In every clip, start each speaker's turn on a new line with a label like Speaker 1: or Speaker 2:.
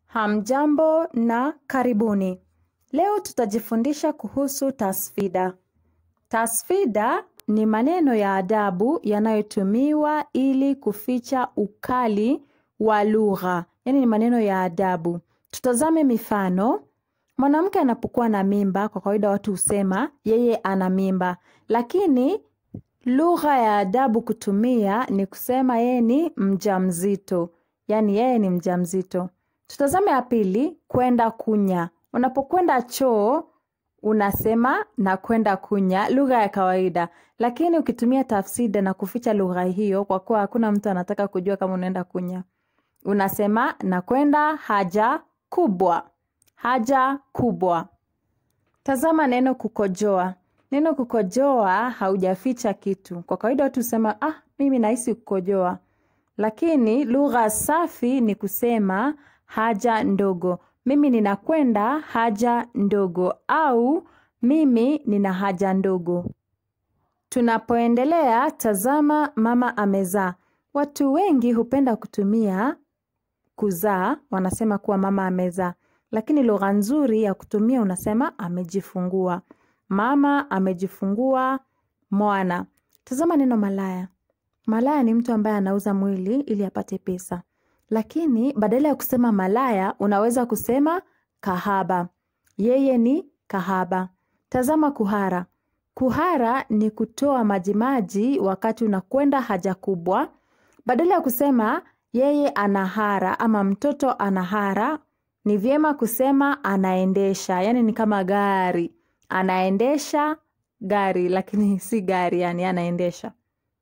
Speaker 1: Hamjambo na karibuni. Leo tutajifundisha kuhusu tasfida. Tasfida ni maneno ya adabu yanayotumiwa ili kuficha ukali wa lugha. Yaani ni maneno ya adabu. Tutazame mifano. Mwanamke anapokuwa na mimba, kwa kawaida watu husema yeye ana mimba. Lakini lugha ya adabu kutumia ni kusema yeye ni mjamzito. Yaani yeye ni mjamzito. Tutazame ya pili, kwenda kunya. Unapokwenda choo, unasema na kwenda kunya, lugha ya kawaida. Lakini ukitumia tafsida na kuficha lugha hiyo, kwa kuwa hakuna mtu anataka kujua kama unaenda kunya. Unasema na kwenda haja kubwa. Haja kubwa. Tazama neno kukojoa. Neno kukojoa haujaficha kitu. Kwa kawaida watu husema, ah, mimi nahisi kukojoa. Lakini lugha safi ni kusema haja ndogo. Mimi ninakwenda haja ndogo au mimi nina haja ndogo. Tunapoendelea tazama mama amezaa. Watu wengi hupenda kutumia kuzaa, wanasema kuwa mama amezaa. Lakini lugha nzuri ya kutumia unasema amejifungua. Mama amejifungua mwana. Tazama neno malaya. Malaya ni mtu ambaye anauza mwili ili apate pesa. Lakini badala ya kusema malaya unaweza kusema kahaba. Yeye ni kahaba. Tazama kuhara. Kuhara ni kutoa majimaji wakati unakwenda haja kubwa. Badala ya kusema yeye anahara ama mtoto anahara, ni vyema kusema anaendesha. Yaani ni kama gari. Anaendesha gari lakini si gari yani anaendesha.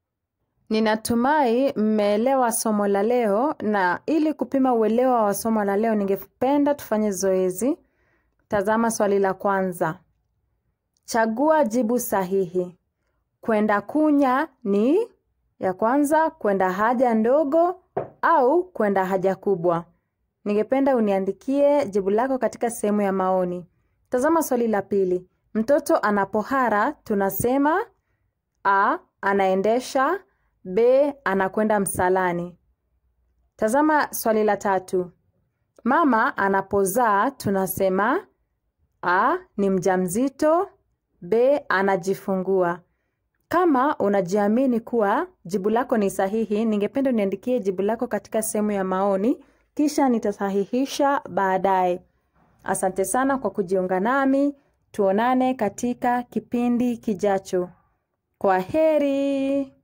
Speaker 1: Ninatumai mmeelewa somo la leo na ili kupima uelewa wa somo la leo ningependa tufanye zoezi. Tazama swali la kwanza. Chagua jibu sahihi. Kwenda kunya ni ya kwanza kwenda haja ndogo au kwenda haja kubwa. Ningependa uniandikie jibu lako katika sehemu ya maoni. Tazama swali la pili. Mtoto anapohara tunasema A anaendesha B anakwenda msalani. Tazama swali la tatu. Mama anapozaa tunasema A ni mjamzito, B anajifungua. Kama unajiamini kuwa jibu lako ni sahihi, ningependa uniandikie jibu lako katika sehemu ya maoni, kisha nitasahihisha baadaye. Asante sana kwa kujiunga nami. Tuonane katika kipindi kijacho. Kwa heri.